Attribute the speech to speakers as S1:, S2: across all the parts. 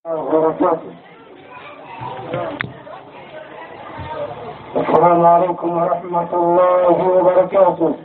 S1: وبركاته السلام عليكم ورحمة الله وبركاته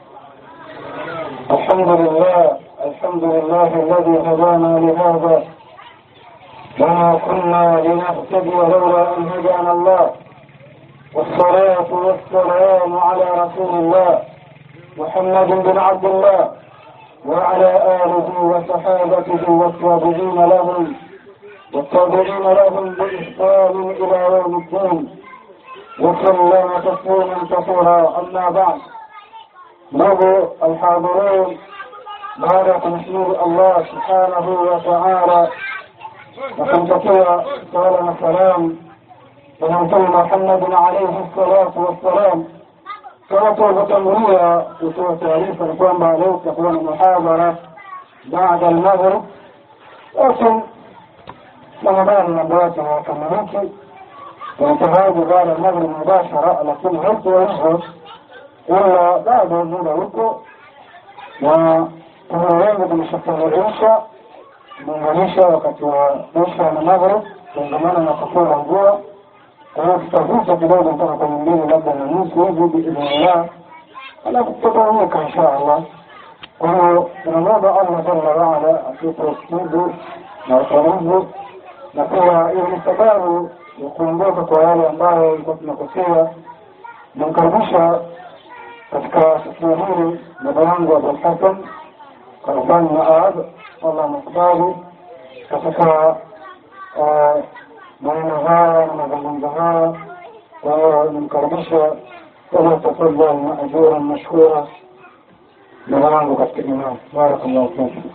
S1: الحمد لله الحمد لله الذي هدانا لهذا وما كنا لنهتدي لولا أن هدانا الله والصلاة والسلام على رسول الله محمد بن عبد الله وعلى آله وصحابته والتابعين لهم والتابعين لهم بإحسان إلى يوم الدين وسلم تسليما كثيرا أما بعد نبو الحاضرين بعد تنشير الله سبحانه وتعالى وكنتكيا سؤال السلام ونبي محمد عليه الصلاة والسلام kama tulivyotangulia kutoa taarifa ni kwamba leo tutakuwa na muhadhara baada almaghrib lakin ramadhani mambo yake hayakamiliki tunataraji baada almaghrib mubashara lakini haikuwa hivyo ila bado muda huko na kuna wengi tumeshafaridisha muunganisha wakati wa isha na maghrib kuungamana na kufura mvua kwa hiyo tutavuta kidogo mpaka kwenye mbili labda na nusu hivi biidhnillah alafu tutagawanyika insha allah kwa hiyo tunamwomba allah jalla waala atupe usikivu na utulivu na pia hiyo ni sababu ya kuondoka kwa yale ambayo ilikuwa tunakosea namkaribisha katika tukio hili baba yangu abulhasan karfani maad allah mkubali katika maneno haya na mazungumzo haya kwa hiyo nimkaribisha falyatafadhal maajuran mashkura baba yangu katika imani barakallahu fikum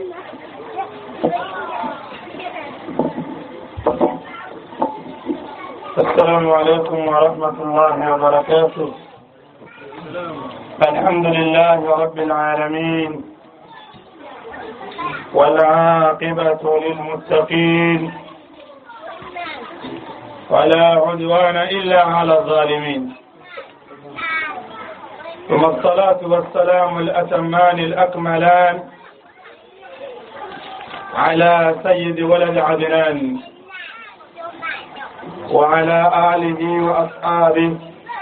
S1: السلام عليكم ورحمة الله وبركاته الحمد لله رب العالمين والعاقبة للمتقين ولا عدوان إلا على الظالمين ثم الصلاة والسلام الأتمان الأكملان على سيد ولد عدنان وعلى آله وأصحابه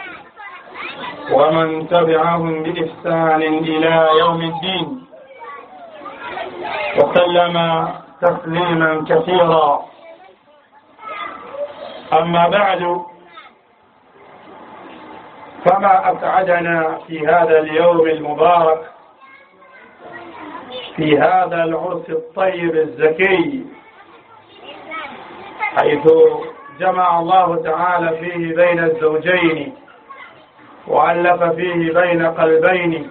S1: ومن تبعهم بإحسان إلى يوم الدين وسلم تسليما كثيرا أما بعد فما أسعدنا في هذا اليوم المبارك في هذا العرس الطيب الزكي حيث جمع الله تعالى فيه بين الزوجين وألف فيه بين قلبين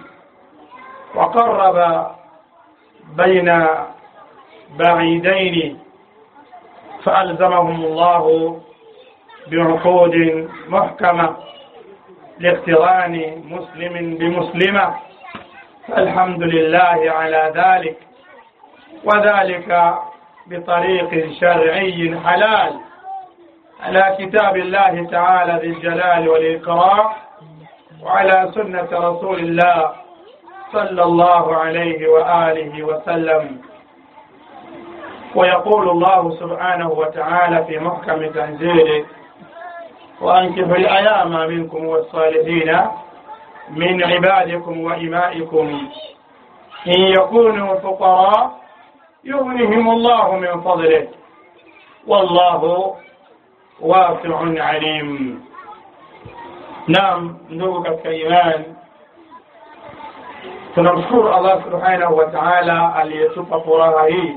S1: وقرب بين بعيدين فألزمهم الله بعقود محكمة لاقتران مسلم بمسلمة فالحمد لله على ذلك وذلك بطريق شرعي حلال على كتاب الله تعالى ذي الجلال والإكرام وعلى سنة رسول الله صلى الله عليه وآله وسلم ويقول الله سبحانه وتعالى في محكم تنزيله وأنكحوا الأيام منكم والصالحين من عبادكم وإمائكم إن يكونوا فقراء يغنهم الله من فضله والله واسع عليم نعم ndugu katika imani tunamshukuru allah subhanahu wa taala aliyetupa furaha hii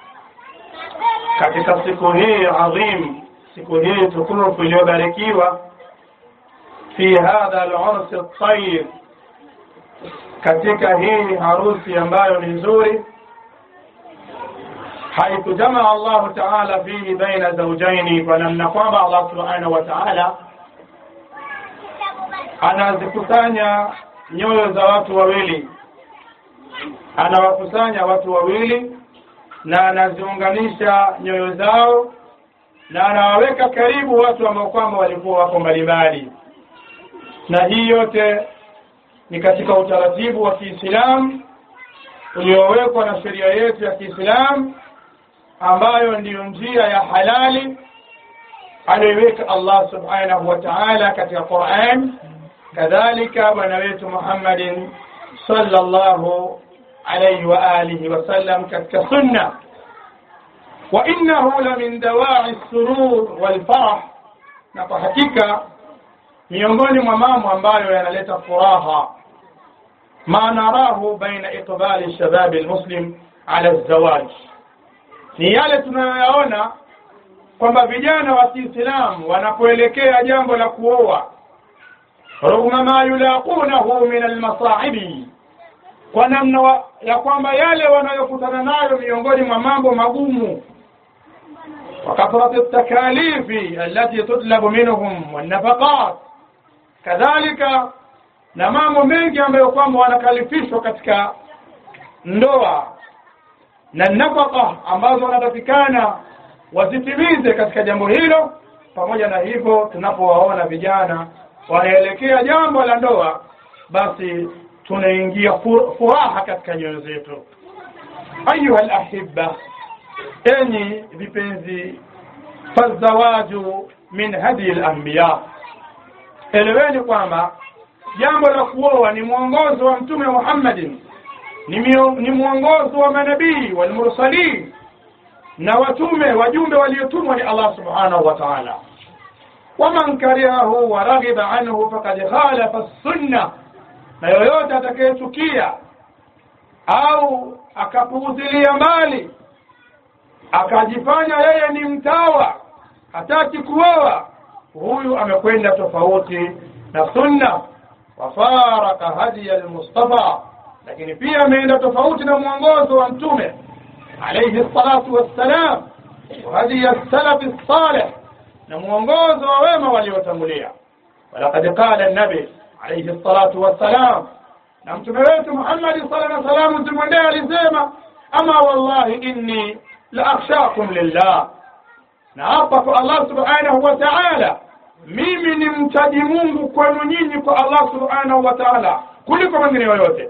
S1: katika siku hii adhim siku hii tukufu iliyobarikiwa fi hadha al-urs at-tayyib katika hii harusi ambayo ni nzuri haithu jamaa Allahu ta'ala fihi baina zawjaini kwa namna kwamba Allah subhanahu wa ta'ala anazikusanya nyoyo za watu wawili anawakusanya watu wawili na anaziunganisha nyoyo zao na anawaweka karibu watu ambao kwamba walikuwa wako mbalimbali na hii yote ni katika utaratibu wa Kiislamu uliowekwa na sheria yetu ya Kiislamu
S2: ambayo ndiyo njia ya halali aliyoiweka Allah subhanahu wa ta'ala katika Qur'an kadhalika bwana wetu Muhammadin sallallahu alayhi wa alihi wasallam katika sunna wa innahu la min dawa'i surur wal farah na kwa hakika miongoni mwa mambo ambayo yanaleta furaha ma narahu baina iqbali shababi almuslim ala zawaj ni yale tunayoyaona kwamba vijana wa Kiislamu wanapoelekea jambo la kuoa rugma ma yulaqunahu min almasaibi kwa namna ya kwamba yale wanayokutana nayo miongoni mwa mambo magumu وكثرة التكاليف التي تطلب منهم والنفقات كذلك na mambo mengi ambayo kwamba wanakalifishwa katika ndoa na nafaka ambazo wanatakikana wazitimize katika jambo hilo pamoja na hivyo tunapowaona vijana wanaelekea jambo la ndoa basi tunaingia furaha katika nyoyo zetu ayuha alahibba enyi vipenzi fazawaju min hadi al-anbiya eleweni kwamba jambo la kuoa ni mwongozo wa mtume Muhammadin ni, ni mwongozo wa manabii walmursalin na watume wajumbe waliotumwa ni Allah subhanahu wa ta'ala waman karihahu wa raghiba anhu faqad khalafa sunna na yoyote atakayechukia au akapuuzilia mbali akajifanya yeye ni mtawa hataki kuoa huyu amekwenda tofauti na sunna wafaraka hadi almustafa lakini pia ameenda tofauti na mwongozo wa mtume alayhi salatu wassalam وهدي السلف الصالح na mwongozo wa wema waliotangulia walaqad qala an-nabi alayhi salatu wassalam na mtume wetu Muhammad sallallahu alayhi wasallam tumwendee alisema ama wallahi inni la akhshakum lillah na hapa kwa Allah subhanahu wa ta'ala mimi ni mchaji Mungu kwenu nyinyi kwa Allah subhanahu wa ta'ala kuliko mwingine yoyote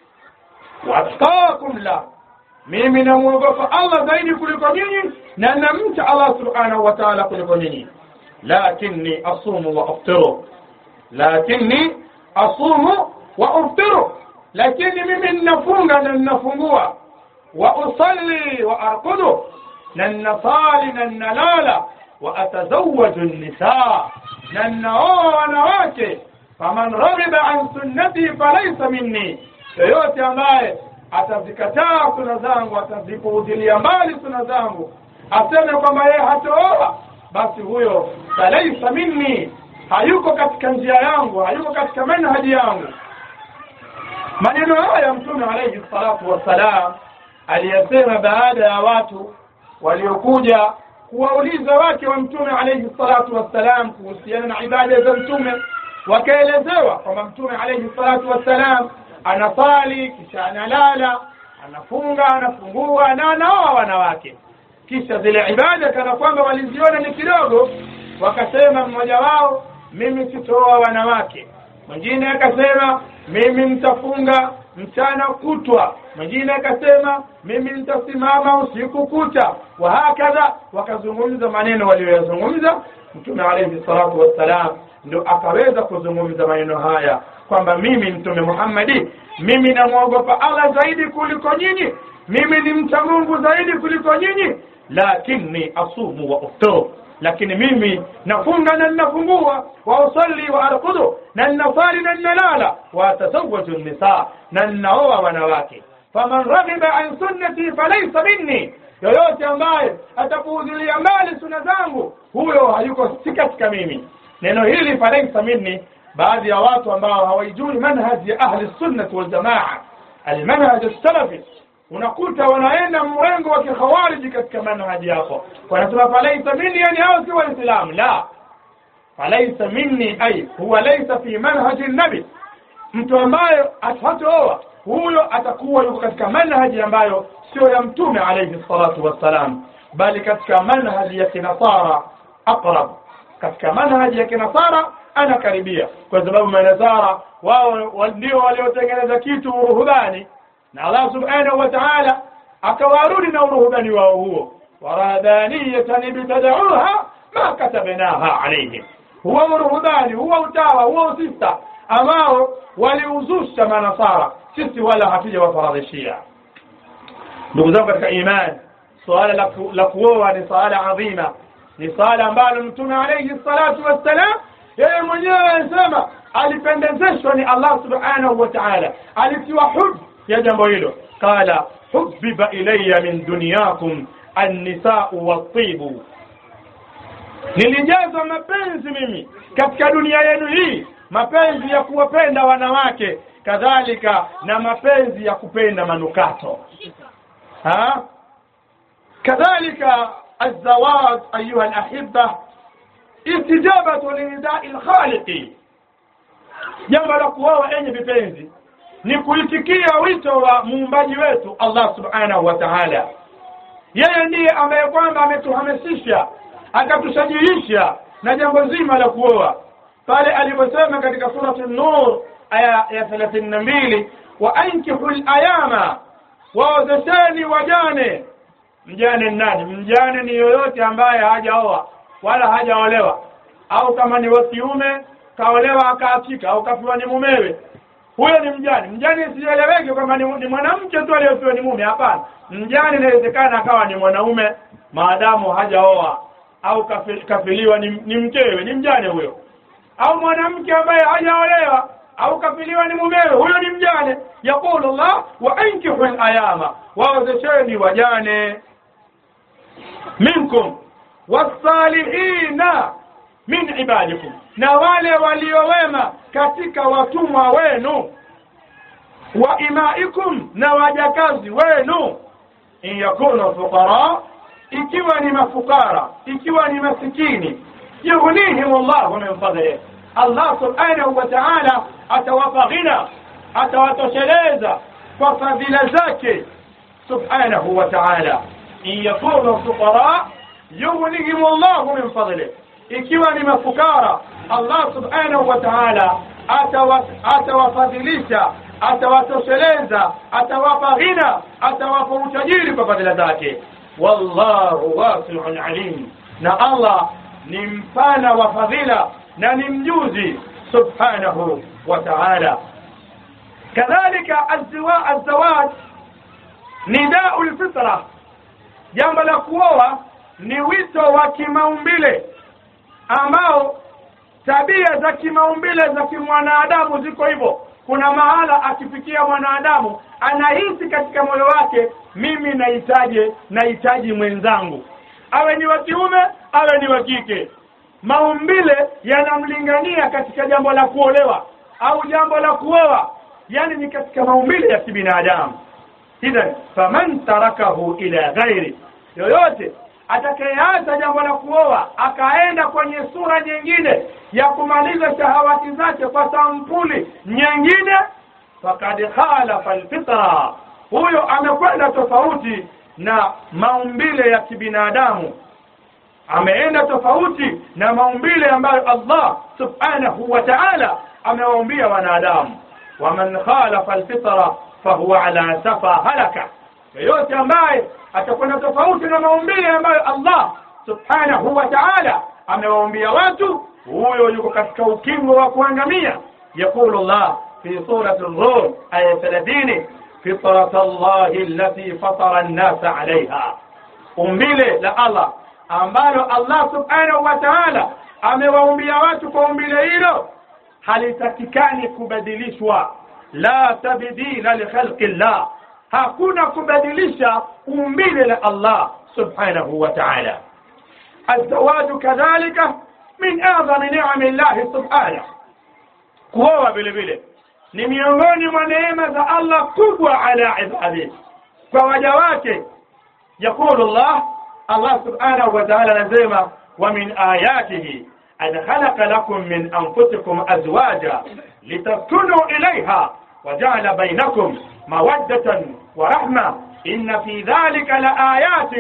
S2: watqakum la mimi namuogopa Allah zaidi kuliko nyinyi na namcha Allah subhanahu wa ta'ala kuliko nyinyi lakini asumu wa aftiru lakini asumu wa aftiru lakini mimi ninafunga na ninafungua wa usalli wa arqudu na ninasali na ninalala wa atazawwaju nisa na ninaoa wanawake faman raghiba an sunnati falaysa minni yoyote ambaye atazikataa suna zangu atazipuuzilia mbali suna zangu aseme kwamba yeye hatooa basi huyo falaisa minni hayuko katika njia yangu hayuko katika manhaji yangu maneno haya mtume alayhi salatu wassalam aliyasema baada ya watu waliokuja kuwauliza wake wa mtume alayhi salatu wassalam kuhusiana na ibada za mtume wakaelezewa kwamba mtume alayhi salatu wassalam anasali kisha analala anafunga anafungua na anaoa wanawake kisha zile ibada kana kwamba waliziona ni kidogo wakasema mmoja wao mimi sitooa wanawake mwingine akasema mimi nitafunga mchana kutwa mwingine akasema mimi nitasimama usiku kucha wa hakadha wakazungumza maneno waliyoyazungumza mtume alayhi salatu wassalam ndo akaweza kuzungumza maneno haya kwamba mimi mtume Muhammadi mimi namwogopa Allah zaidi kuliko nyinyi mimi ni mcha Mungu zaidi kuliko nyinyi lakini asumu wa uftiru lakini mimi nafunga na ninafungua wa usalli wa arqudu na ninasali na ninalala wa atazawwaju nisa na ninaoa wanawake faman raghiba an sunnati falaysa minni yoyote ambaye atapuuzilia mbali suna zangu huyo hayuko si katika mimi neno hili falaysa minni baadhi ya watu ambao hawaijui manhaji ya ahli sunnati wal jamaa almanhaj as-salafi unakuta wanaenda mrengo wa kikhawariji katika manhaji yako wanasema falaisa minni yani hao si waislamu la falaisa minni ay huwa laysa fi manhaji nabi mtu ambaye hatooa huyo atakuwa yuko katika manhaji ambayo sio ya mtume alayhi salatu wassalam bali katika manhaji ya kinasara aqrab katika manhaji ya kinasara anakaribia kwa sababu manasara wao ndio waliotengeneza kitu uruhubani na Allah subhanahu wa ta'ala akawarudi na uruhubani wao huo ورهبانية ابتدعوها ما كتبناها عليهم huwa uruhubani huwa utawa huwa usista ambao waliuzusha manasara sisi wala hatuja wafaradhishia ndugu zangu katika imani suala la ku- la kuoa ni suala adhima ni suala ambalo mtume alayhi salatu wassalam yeye mwenyewe anasema alipendezeshwa ni allah subhanahu wa taala alitiwa hub ya jambo hilo qala hubiba ilaya min dunyakum annisau watibu nilijazwa mapenzi mimi katika dunia yenu hii mapenzi ya kuwapenda wanawake kadhalika na mapenzi ya kupenda manukato ha kadhalika الزواج أيها الأحبة استجابة لنداء الخالق jambo la kuoa enye vipenzi ni kuitikia wito wa muumbaji wetu Allah subhanahu wa ta'ala yeye ndiye ambaye kwamba ametuhamasisha akatushajiisha na jambo zima la kuoa pale aliposema katika surati nur aya ya 32 wa ankihu ayama waozesheni wajane mjane ni nani mjane ni yoyote ambaye hajaoa wala hajaolewa au kama ni wa kiume kaolewa akaachika au kafiwa ni mumewe huyo ni mjane mjane isieleweke kwamba ni, ni mwanamke tu aliyofiwa ni mume hapana mjane inawezekana akawa ni mwanaume maadamu hajaoa au kafi- kafiliwa ni, ni mkewe ni mjane huyo au mwanamke ambaye hajaolewa au kafiliwa ni mumewe huyo ni mjane yaqulu llah wa ankihu layama waozesheni wajane minkum wasalihina min ibadikum na wale waliowema katika watumwa wenu wa imaikum na wajakazi wenu in yakunu fuqara ikiwa ni mafukara ikiwa ni masikini yughnihim llahu min fadlih allah subhanahu wa taala atawapa ghina atawatosheleza kwa fadhila zake subhanahu wa taala in yakunu fuqara yughnihim llahu min fadlih ikiwa ni mafukara allah subhanahu wa taala atawa- atawafadhilisha atawatosheleza atawapa ghina atawapa utajiri kwa fadhila zake wallahu wasiun alim na allah ni mpana wa fadhila na ni mjuzi subhanahu wa taala kadhalika azziwa- azzawaj nidau lfitra jambo la kuoa ni wito wa kimaumbile ambao tabia za kimaumbile za kimwanadamu ziko hivyo kuna mahala akifikia mwanadamu anahisi katika moyo wake mimi nahitaji nahitaji mwenzangu awe ni wa kiume awe ni wa kike maumbile yanamlingania katika jambo la kuolewa au jambo la kuoa yani ni katika maumbile ya kibinadamu idhan faman tarakahu ila ghairi yoyote atakayeacha jambo la kuoa akaenda kwenye sura nyingine ya kumaliza shahawati zake kwa sampuli nyingine fakad khalafa alfitra huyo amekwenda tofauti na maumbile ya kibinadamu ameenda tofauti na maumbile ambayo Allah subhanahu wa ta'ala amewaumbia wanadamu waman khalafa alfitra fahuwa ala safa halaka yoyote ambaye atakwenda tofauti na maumbile ambayo Allah subhanahu wa ta'ala amewaumbia watu huyo yuko katika ukingo wa kuangamia yaqulu Allah fi surati ar-rum aya 30 fitrat Allah allati fatara an-nas 'alayha umbile la Allah ambalo Allah subhanahu wa ta'ala amewaumbia watu kwa umbile hilo halitakikani kubadilishwa la tabdila li khalqi llah hakuna kubadilisha umbile la Allah subhanahu wa ta'ala الزواج كذلك من أعظم نعم الله سبحانه kuoa vile vile ni miongoni mwa neema za Allah kubwa ala ibadihi kwa waja wake يقول الله الله سبحانه وتعالى نزيما ومن آياته أن خلق لكم من أنفسكم أزواجا لتسكنوا إليها وجعل بينكم مودة ورحمة إن في ذلك لآيات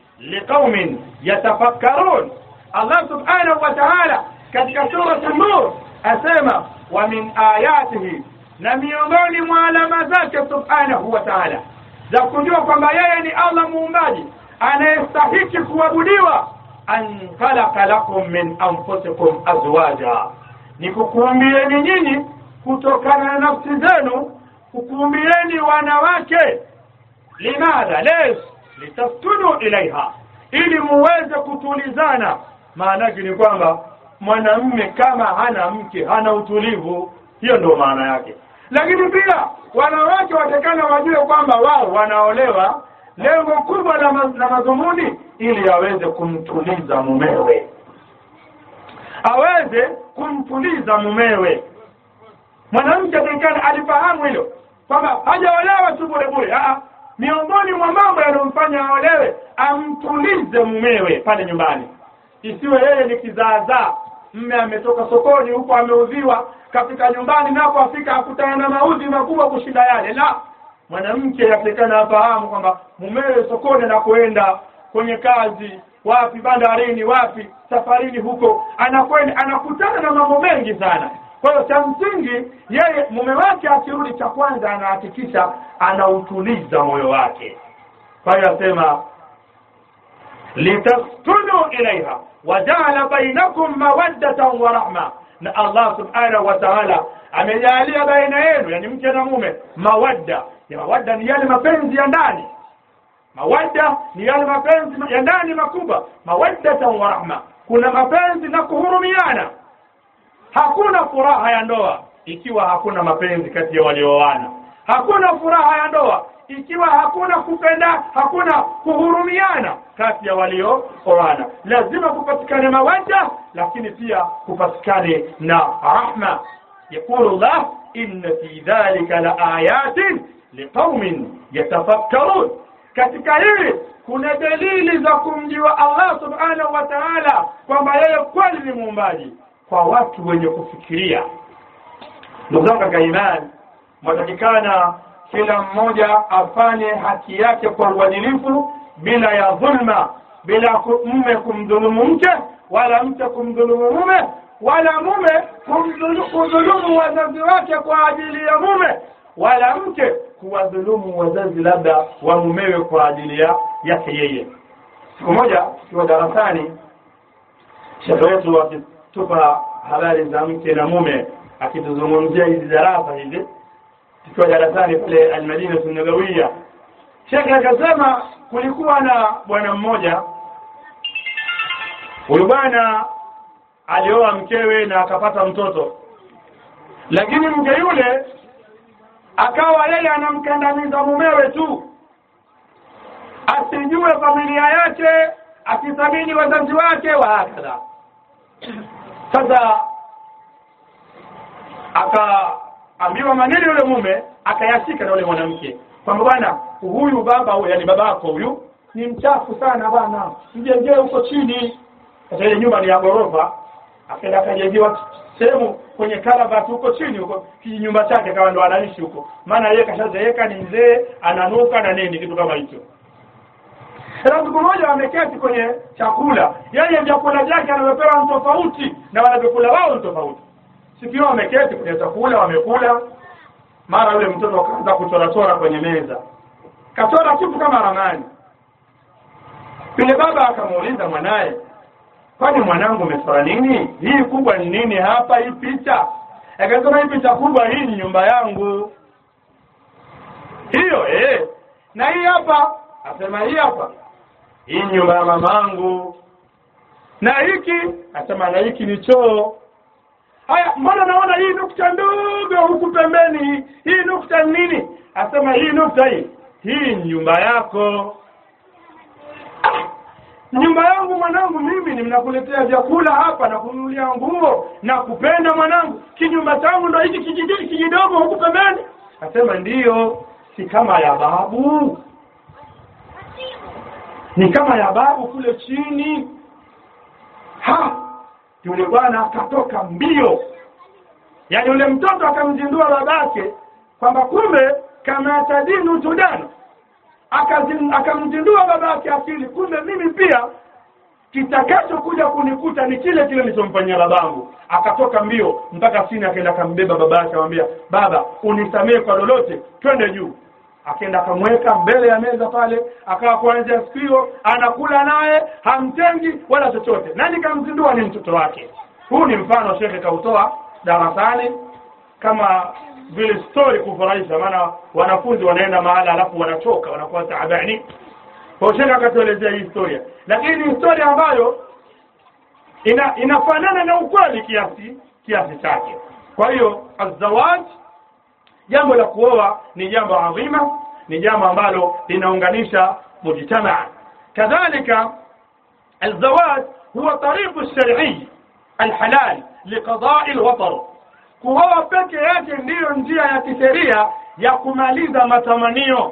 S2: لقوم يتفكرون الله سبحانه وتعالى katika sura an-nur asema wa min ayatihi na miongoni mwa alama zake subhanahu wa ta'ala za kujua kwamba yeye ni Allah muumbaji anayestahiki kuabudiwa an khalaqa lakum min anfusikum azwaja ni kukuumbieni nyinyi kutokana na nafsi zenu kukuumbieni wanawake limadha les litaskunu ilaiha ili muweze kutulizana maana yake ni kwamba mwanamme kama hana mke hana utulivu hiyo ndio maana yake lakini pia wanawake watakana wajue kwamba wao wanaolewa lengo kubwa la, ma la madhumuni ili aweze kumtuliza mumewe aweze kumtuliza mumewe mwanamke atakikana alifahamu hilo kwamba hajaolewa tu bure bure miongoni mwa mambo yanayomfanya aolewe amtulize mumewe pale nyumbani isiwe yeye ni kizaazaa mme ametoka sokoni huko ameudhiwa kafika nyumbani napo afika akutana na maudhi makubwa kushinda yale la mwanamke yatakikana afahamu kwamba mumewe sokoni anakoenda kwenye kazi wapi bandarini wapi safarini huko anakwenda anakutana na mambo mengi sana kwa hiyo cha msingi yeye mume wake akirudi cha kwanza anahakikisha anautuliza moyo wake kwa hiyo asema litaskunu ilaiha wajaala bainakum mawaddatan wa rahma na Allah subhanahu wa ta'ala amejalia baina yenu yani mke na mume mawadda ya mawadda ni yale mapenzi ya ndani mawadda ni yale mapenzi ya ndani makubwa mawaddatan wa rahma kuna mapenzi na kuhurumiana hakuna furaha ya ndoa ikiwa hakuna mapenzi kati ya walioana hakuna furaha ya ndoa ikiwa hakuna kupenda hakuna kuhurumiana kati ya waliooana lazima kupatikane mawadda lakini pia kupatikane na rahma يقول الله إن في ذلك لآيات لقوم يتفكرون katika hili kuna dalili za kumjua Allah subhanahu wa ta'ala kwamba yeye kweli ni muumbaji kwa watu wenye kufikiria ndugu zangu katika imani mwatakikana kila mmoja afanye haki yake kwa uadilifu bila ya dhulma bila mume kumdhulumu mke wala mke kumdhulumu mume wala mume kumdhulumu wazazi wake kwa ajili ya mume wala mke kuwadhulumu wazazi labda wa mumewe kwa ajili ya yake yeye siku moja tukiwa darasani shekhe wetu akitupa habari za mke na mume akituzungumzia hizi darasa hizi tukiwa darasani pale almadina nabawia shekhe akasema kulikuwa na bwana mmoja huyu bwana alioa mkewe na akapata mtoto lakini mke yule akawa yeye anamkandamiza mumewe tu asijue familia yake asithamini wazazi wake wa hakadha sasa akaambiwa maneno yule mume akayashika na yule mwanamke kwamba bwana huyu baba huyu yani babako huyu ni mchafu sana bwana mjengee huko chini sasa ile nyumba ni ya ghorofa akaenda akajengewa sehemu kwenye karabati huko chini huko kinyumba chake kama ndo anaishi huko maana yeye kashazeeka ni mzee ananuka na nini kitu kama hicho sasa siku moja wameketi kwenye chakula yeye vyakula vyake anavyopewa ni tofauti na wanavyokula wao ni tofauti siku hiyo wameketi kwenye chakula wamekula mara yule mtoto akaanza kuchorachora kwenye meza kachora kitu kama ramani yule baba akamuuliza mwanaye kwani mwanangu umechora nini hii kubwa ni nini hapa hii picha akasema hii picha kubwa hii ni nyumba yangu hiyo eh na hii hapa asema hii hapa hii nyumba ya mamangu na hiki asema na hiki ni choo haya mbona naona hii nukta ndogo huku pembeni hii nukta ni nini asema hii nukta hii hii ni nyumba yako nyumba yangu mwanangu mimi nimnakuletea vyakula hapa na kununulia nguo na kupenda mwanangu kinyumba changu ndo hiki kijiji kijidogo huku pembeni asema ndiyo si kama ya babu ni kama ya babu kule chini ha yule bwana akatoka mbio yaani yule mtoto akamzindua babake kwamba kumbe kama tadinu tudanu akamzindua babake akili kumbe mimi pia kitakacho kuja kunikuta ni kile kile nilichomfanyia babangu akatoka mbio mpaka chini akaenda akambeba babake akamwambia baba unisamehe kwa lolote twende juu akaenda akamweka mbele ya meza pale akawa kuanzia siku hiyo anakula naye hamtengi wala chochote nani kamzindua ni mtoto wake huu ni mfano shekhe kautoa darasani kama vile story kufurahisha maana wanafunzi wanaenda mahala alafu wanachoka wanakuwa taabani kwa shekhe akatuelezea hii historia lakini ni historia ambayo ina inafanana na ukweli kiasi kiasi chake kwa hiyo azawaj jambo la kuoa ni jambo adhima ni jambo ambalo linaunganisha mujtamaa kadhalika الزواج هو طريق الشرعي الحلال لقضاء الوطر kuoa peke yake ndiyo njia ya kisheria ya kumaliza matamanio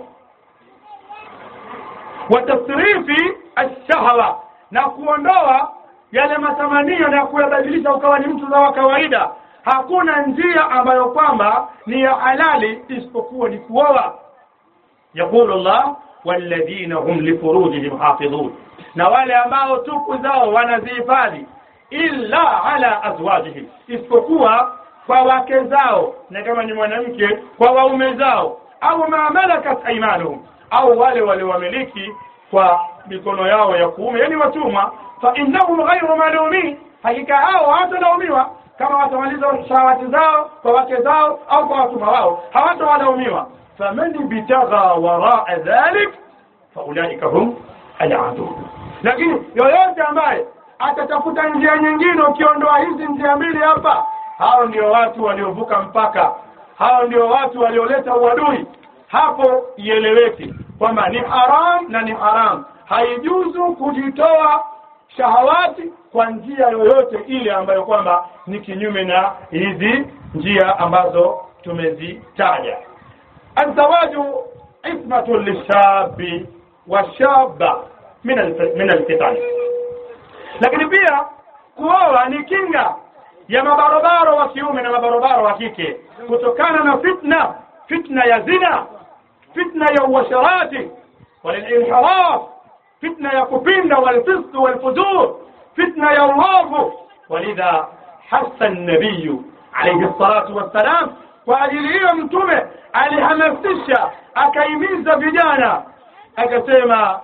S2: wa tasrifi alshahwa na kuondoa yale matamanio na kuyabadilisha ukawa ni mtu wa kawaida hakuna njia ambayo kwamba ni ya halali isipokuwa ni kuoa yaqulu Allah walladhina hum lifurujihim hafidhun na wale ambao tupu zao wanazihifadhi illa ala azwajihim isipokuwa kwa wake zao na kama ni mwanamke kwa waume zao au ma malakat aymanuhum au wale waliowamiliki kwa mikono yao ya kuume yani watumwa fa innahum ghayru malumin hakika hao hawatalaumiwa kama watamaliza shahawati zao kwa wake zao au kwa watumwa wao hawatawalaumiwa faman bitagha waraa dhalik faulaika hum aladu lakini yoyote ambaye atatafuta njia nyingine ukiondoa hizi njia mbili hapa hao ndio watu waliovuka mpaka hao ndio watu walioleta uadui hapo ieleweke kwamba ni haram na ni haram haijuzu kujitoa shahawati kwa njia yoyote ile ambayo kwamba ni kinyume na hizi njia ambazo tumezitaja azawaju ismatu lishabi washaba min alf- min alfitan lakini pia kuoa ni kinga ya mabarobaro wa kiume na mabarobaro wa kike kutokana na fitna fitna ya zina fitna ya uasharati walinhiraf fitna ya kupinda walfisq walfujur fitna ya uovu walidha hasa nabiyu alayhi salatu wassalam kwa ajili hiyo mtume alihamasisha akaimiza vijana akasema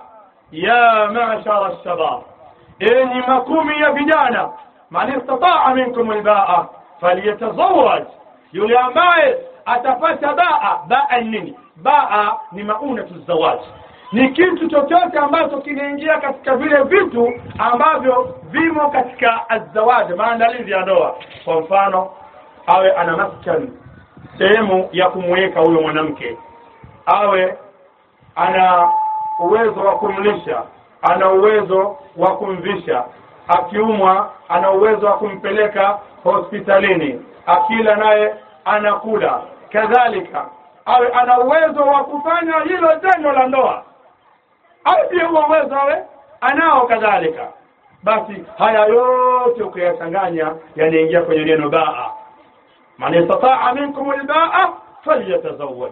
S2: ya mashara shabab enyi makumi ya vijana man istataa minkum albaa falyatazawaj yule ambaye atapata baa baa ni nini baa ni maunatu zawaj ni kitu chochote ambacho kinaingia katika vile vitu ambavyo vimo katika azawaj maandalizi ya ndoa kwa mfano awe ana maskan sehemu ya kumweka huyo mwanamke awe ana uwezo wa kumlisha ana uwezo wa kumvisha akiumwa ana uwezo wa kumpeleka hospitalini akila naye anakula kadhalika awe ana uwezo wa kufanya hilo tendo la ndoa awe pia huo uwezo awe anao kadhalika basi haya yote ukiyachanganya yanaingia kwenye neno baa man istataa minkum albaa falyatazawaj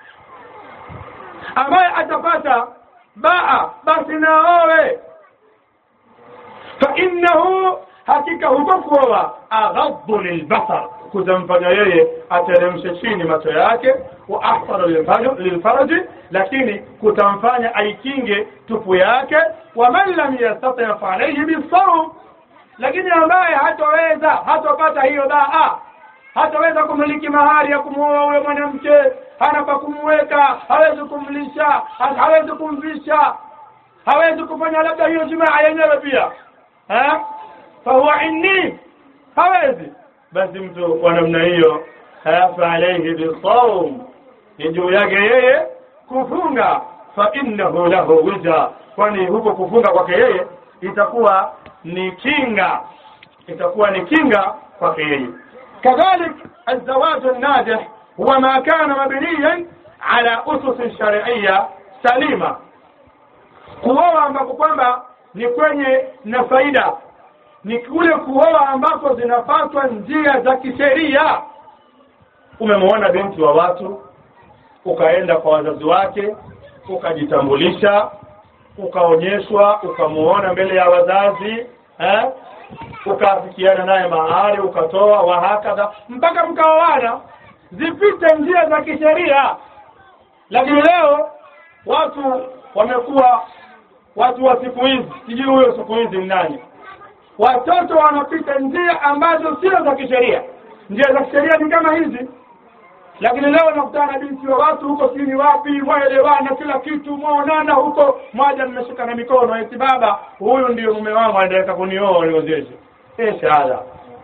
S2: ambaye atapata baa basi naowe fa innahu hakika huko kuoa aghaddu lilbasar kutamfanya yeye ateremshe chini macho yake wa ahsanu lilfaj- lilfaraji lakini kutamfanya aikinge tupu yake wa man lam yastati fa alayhi bisawm lakini ambaye hatoweza hatopata hiyo daa hataweza kumiliki mahari ya kumuoa huyo mwanamke hana pa kumweka hawezi kumlisha ha- hawezi kumvisha hawezi kufanya labda hiyo jimaa yenyewe pia ha? fahuwa inni hawezi basi mtu wa namna hiyo fa alayhi bisawm ni juu yake yeye kufunga fa innahu lahu wija kwani huko kufunga kwake yeye itakuwa ni kinga itakuwa ni kinga kwake yeye كذلك الزواج الناجح هو ما كان مبنيا على أسس شرعية سليمة kuoa ambapo kwamba ni kwenye na faida ni kule kuoa ambako zinafatwa njia za kisheria umemwona binti wa watu ukaenda kwa wazazi wake ukajitambulisha ukaonyeshwa ukamuona mbele ya wazazi eh? ukaafikiana naye mahari ukatoa wahakadha mpaka mkaoana zipite njia za kisheria lakini leo watu wamekuwa watu wa siku hizi sijui huyo siku hizi ni nani watoto wanapita njia ambazo sio za kisheria njia za kisheria ni kama hizi lakini leo nakutana na binti wa watu huko sini wapi mwaelewana kila kitu mwaonana huko mwaja mmeshikana mikono eti baba huyu ndio mume wangu anataka kunioa niozeshe eh shahada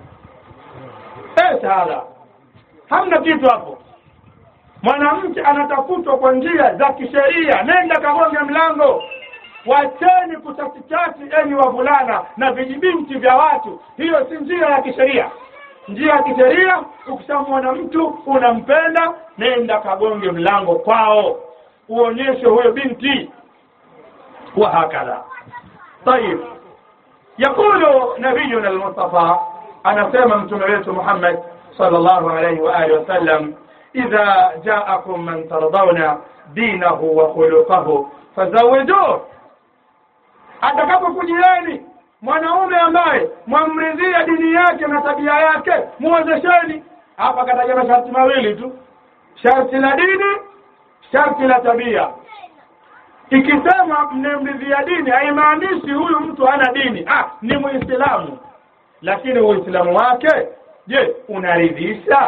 S2: eh shahada hamna kitu hapo mwanamke anatafutwa kwa njia za kisheria nenda kagonge mlango wacheni kuchatichati enyi wavulana na vijibinti vya watu hiyo si njia ya kisheria njia ya kisheria ukishamwona mtu unampenda nenda kagonge mlango kwao uonyeshe huyo binti wa hakadha طيب يقول نبينا المصطفى أنا سيما متمريت محمد صلى الله عليه وآله وسلم إذا جاءكم من ترضون دينه وخلقه فزوجوه atakapokujieni mwanaume ambaye mwamridhia dini yake na tabia yake muwezesheni hapa kataja masharti mawili tu sharti la dini sharti la tabia ikisema mnemridhia dini haimaanishi huyu mtu hana dini ah ni muislamu lakini uislamu wake je unaridhisha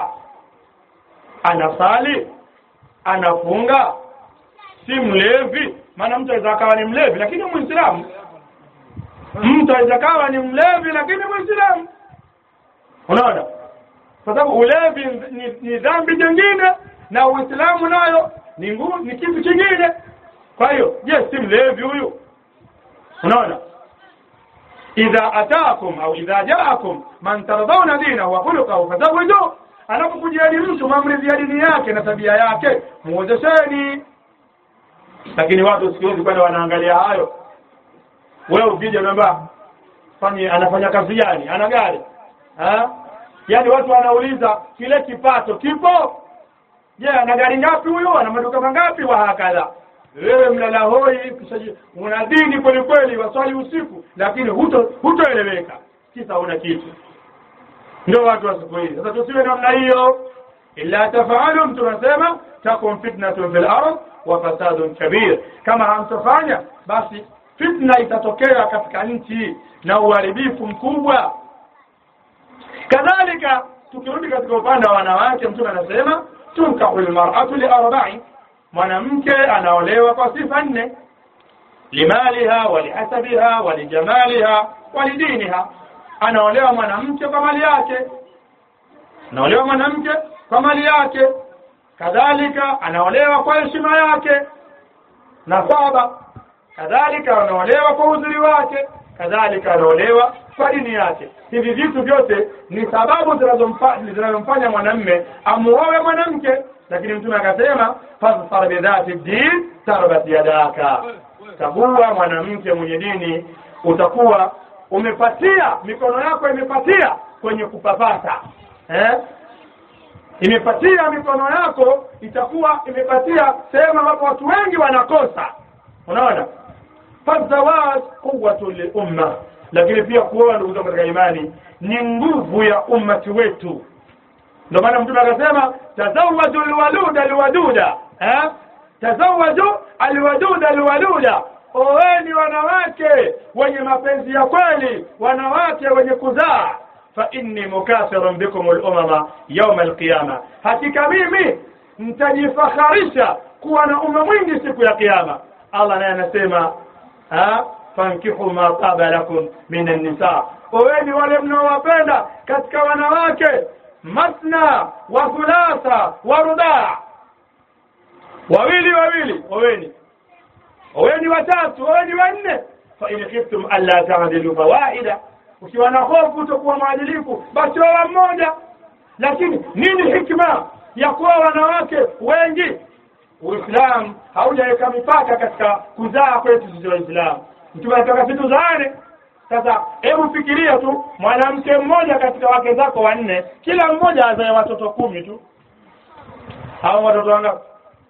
S2: anasali anafunga si mlevi maana mtu aweza akawa ni mlevi lakini muislamu mtu aweza kawa ni mlevi lakini muislamu unaona kwa sababu ulevi ni, ni dhambi jingine na uislamu nayo ni ngu, ni kitu kingine kwa hiyo je si mlevi huyu unaona idha ataakum au idha jaakum man tardawna dinahu wa khuluquhu fazawiju anapokujiani mtu mamridhi ya dini yake na tabia yake muozesheni lakini watu siku hizi kwenda wanaangalia hayo wewe ukija unaambia fanye anafanya kazi gani ana gari ha? yaani watu wanauliza kile kipato kipo je ana gari ngapi huyo ana maduka mangapi wa hakadha wewe mlala hoi una dini kweli kweli waswali usiku lakini huto hutoeleweka kisa una kitu ndio watu wa siku hizi sasa tusiwe namna hiyo illa tafaalum tunasema takun fitnatun fil ard wa fasadun kabir kama hamtofanya basi fitna itatokea katika nchi na uharibifu mkubwa kadhalika tukirudi katika upande wa wanawake mtume anasema tunkahu lmar'atu liarba'i mwanamke anaolewa kwa sifa nne limaliha walihasabiha walijamaliha walidiniha anaolewa mwanamke kwa mali yake anaolewa mwanamke kwa mali yake kadhalika anaolewa kwa heshima yake nasaba kadhalika anaolewa kwa uzuri wake kadhalika anaolewa kwa dini yake hivi vitu vyote ni sababu zinazomfanya mwanamme amuowe mwanamke lakini mtume akasema fasfar bidhati din tarbat yadaka chagua mwanamke mwenye dini utakuwa umepatia mikono yako imepatia kwenye kupapasa eh? imepatia mikono yako itakuwa imepatia sehemu ambapo watu wengi wanakosa unaona fazawaj quwwatu liumma lakini pia kuoa ndugu zangu katika imani ni nguvu ya ummati wetu ndio maana mtume akasema tazawaju alwaluda alwaduda eh tazawaju alwaduda alwaluda oweni wanawake wenye mapenzi ya kweli wanawake wenye kuzaa fa inni mukathirun bikum al-umama yawm al-qiyama hakika mimi mtajifakharisha kuwa na umma mwingi siku ya kiyama Allah naye anasema fankihu ma taba lakum min an-nisa oweni wale mnaowapenda katika wanawake masna wa thulatha wa rudaa wawili wawili oweni oweni watatu oweni wanne fa in khiftum alla ta'dilu fawaida ukiwa na hofu utakuwa mwadilifu basi wawa mmoja lakini nini hikma ya kuwa wanawake wengi uislamu haujaweka mipaka katika kuzaa kwetu sisi waislamu mtume anataka situzaane sasa hebu fikiria tu mwanamke mmoja katika wake zako wanne kila mmoja azae watoto kumi tu hao watoto wangapi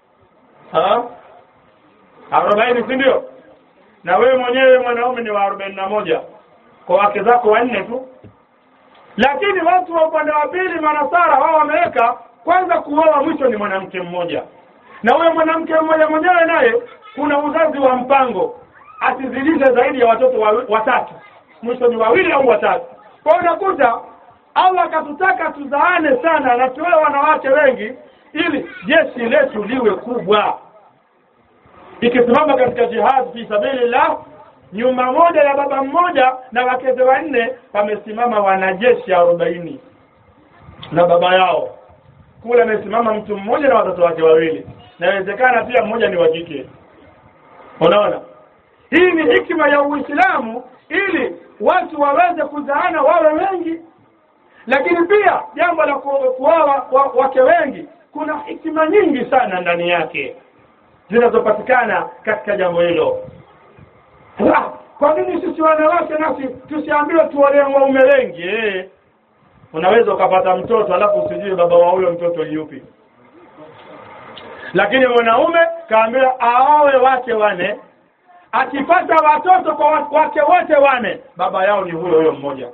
S2: arobaini si ndio na wewe mwenyewe mwanaume ni wa arobaini na moja kwa wake zako wanne tu lakini watu wa upande wa pili manasara wao wameweka kwanza kuoa mwisho ni mwanamke mmoja na huyo mwanamke mmoja mwenyewe naye kuna uzazi wa mpango asizidishe zaidi ya watoto wa, watatu mwisho ni wawili au watatu kwa hiyo unakuta allah akatutaka tuzaane sana na tuwe wanawake wengi ili jeshi letu liwe kubwa ikisimama katika jihad fi sabilillah nyumba moja ya baba mmoja na wakeze wanne pamesimama wanajeshi arobaini na baba yao kule amesimama mtu mmoja na watoto wake wawili nawezekana pia mmoja ni wa kike unaona hii ni hikma ya uislamu ili watu waweze kuzaana wawe wengi lakini pia jambo la ku- kuoa wa- wake wengi kuna hikima nyingi sana ndani yake zinazopatikana katika jambo hilo Ah, kwa nini sisi wanawake nasi tusiambiwe tuolee waume wengi eh? unaweza ukapata mtoto alafu usijui baba wa huyo mtoto ni yupi lakini mwanaume kaambiwa aowe wake wane akipata watoto kwa wa- wake wote wane baba yao ni huyo huyo mmoja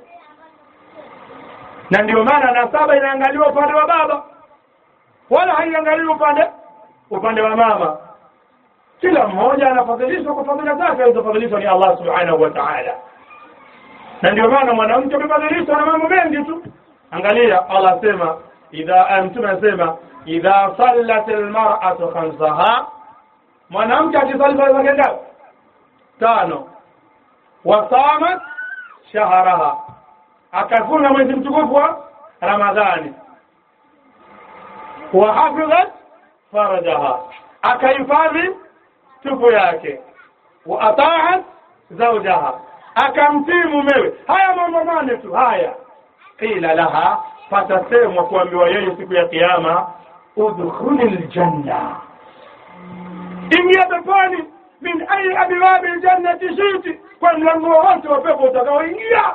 S2: na ndio maana nasaba inaangaliwa upande wa baba wala haiangaliwi upande upande wa mama kila mmoja anafadhilishwa kwa fadhila zake alizofadhilishwa ni Allah subhanahu wa ta'ala na ndio maana mwanamke amefadhilishwa na mambo mengi tu angalia Allah asema idha mtume anasema idha sallat almar'atu khamsaha mwanamke akisali swala zake ngapi tano wasamat shahraha akafunga mwezi mtukufu wa ramadhani wa hafidhat farajaha akahifadhi tupu yake wa ataat zawjaha akamtii mumewe haya mambo mane tu haya qila laha patasemwa kuambiwa yeye siku ya kiyama udkhuli ljanna ingia peponi min ayi abwabi ljannati shiti kwa mlango wowote wa pepo utakaoingia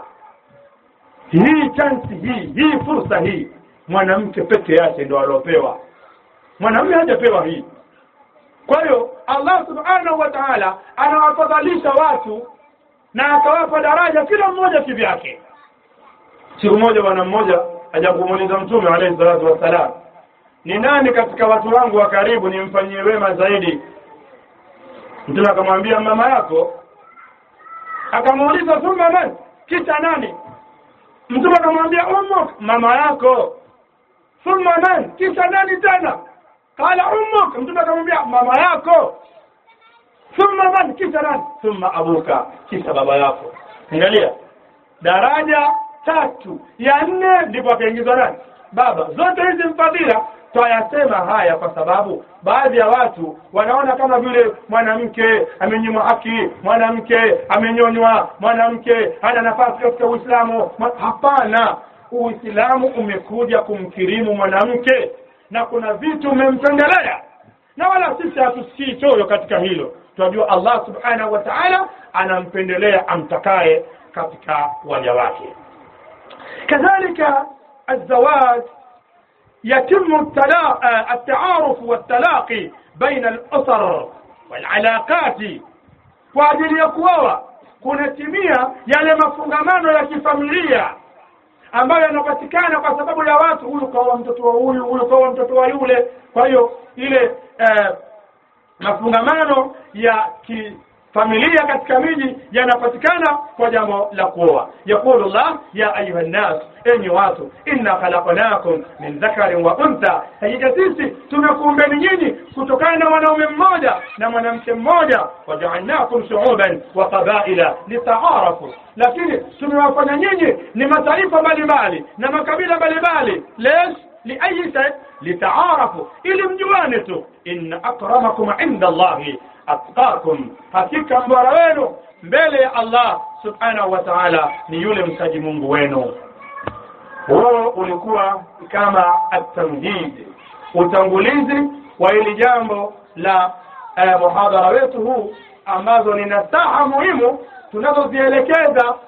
S2: hii chansi hii hii fursa hii mwanamke peke yake ndo aliopewa mwanamume hajapewa hii kwa hiyo Allah subhanahu wa ta'ala anawafadhalisha watu na akawapa daraja kila mmoja kivyake siku moja bwana mmoja aja kumuuliza mtume alayhi salatu wassalam ni nani katika watu wangu wa karibu nimfanyie wema zaidi mtume akamwambia mama yako akamuuliza thumma man kisha nani mtume akamwambia ummuk mama yako thumma man kisha nani tena qala ummuk mtume akamwambia mama yako thumma man kisha nani thumma abuka kisha baba yako angalia daraja tatu ya nne ndipo akaingizwa nani baba zote hizi mfadhila twayasema haya kwa sababu baadhi ya watu wanaona kama vile mwanamke amenyimwa haki mwanamke amenyonywa mwanamke hana nafasi katika uislamu Mwa- hapana uislamu umekuja kumkirimu mwanamke na kuna vitu umempendelea na wala sisi hatusikii choyo katika hilo tunajua allah subhanahu wa taala anampendelea amtakaye katika waja wake kadhalika الزواج يتم التلا... آه، التعارف والتلاقي بين الأسر والعلاقات kwa ajili ya kuoa kunatimia yale mafungamano ya kifamilia ambayo yanapatikana kwa sababu ya watu huyu kaoa mtoto wa huyu huyu kaoa mtoto wa yule kwa hiyo ile eh, mafungamano ya kifamilia katika miji yanapatikana kwa jambo la kuoa yaqulu llah ya ayuha nnas enyi watu inna khalaqnakum min dhakarin wa untha hakika sisi tumekuumbeni nyinyi kutokana na mwanaume mmoja na mwanamke mmoja wajaalnakum shuuban wa qabaila litaarafu lakini tumewafanya nyinyi ni mataifa mbalimbali na makabila mbalimbali lesh liayi shay litaarafu ili mjuane tu inna akramakum inda allahi atqakum hakika mbora wenu mbele ya allah subhanahu wa taala ni yule msaji mungu wenu huo ulikuwa kama atamhid utangulizi wa hili jambo la eh, muhadhara wetu huu ambazo ni nasaha muhimu tunazozielekeza